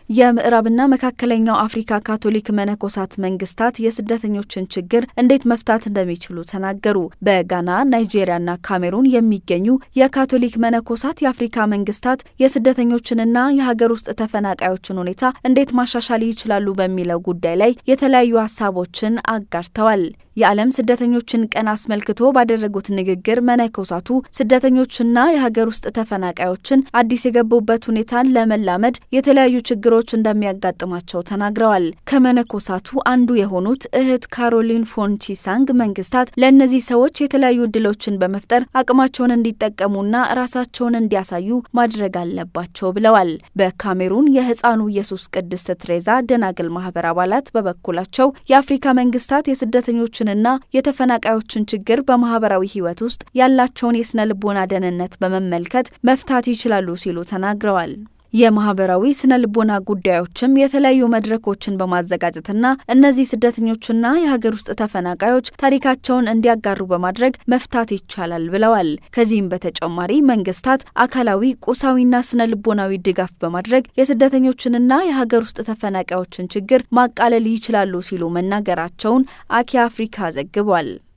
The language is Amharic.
የምዕራብና መካከለኛው አፍሪካ ካቶሊክ መነኮሳት መንግስታት የስደተኞችን ችግር እንዴት መፍታት እንደሚችሉ ተናገሩ። በጋና ናይጄሪያና ካሜሩን የሚገኙ የካቶሊክ መነኮሳት የአፍሪካ መንግስታት የስደተኞችንና የሀገር ውስጥ ተፈናቃዮችን ሁኔታ እንዴት ማሻሻል ይችላሉ በሚለው ጉዳይ ላይ የተለያዩ ሀሳቦችን አጋርተዋል። የዓለም ስደተኞችን ቀን አስመልክቶ ባደረጉት ንግግር መነኮሳቱ ስደተኞችና የሀገር ውስጥ ተፈናቃዮችን አዲስ የገቡበት ሁኔታን ለመላመድ የተለያዩ ችግሮች እንደሚያጋጥማቸው ተናግረዋል። ከመነኮሳቱ አንዱ የሆኑት እህት ካሮሊን ፎንቺሳንግ መንግስታት ለእነዚህ ሰዎች የተለያዩ እድሎችን በመፍጠር አቅማቸውን እንዲጠቀሙና ራሳቸውን እንዲያሳዩ ማድረግ አለባቸው ብለዋል። በካሜሩን የህፃኑ ኢየሱስ ቅድስት ትሬዛ ደናግል ማህበር አባላት በበኩላቸው የአፍሪካ መንግስታት የስደተኞች ና የተፈናቃዮችን ችግር በማህበራዊ ህይወት ውስጥ ያላቸውን የስነ ልቦና ደህንነት በመመልከት መፍታት ይችላሉ ሲሉ ተናግረዋል። የማህበራዊ ስነ ልቦና ጉዳዮችም የተለያዩ መድረኮችን በማዘጋጀትና እነዚህ ስደተኞችና የሀገር ውስጥ ተፈናቃዮች ታሪካቸውን እንዲያጋሩ በማድረግ መፍታት ይቻላል ብለዋል። ከዚህም በተጨማሪ መንግስታት አካላዊ፣ ቁሳዊና ስነ ልቦናዊ ድጋፍ በማድረግ የስደተኞችንና የሀገር ውስጥ ተፈናቃዮችን ችግር ማቃለል ይችላሉ ሲሉ መናገራቸውን አኪ አፍሪካ ዘግቧል።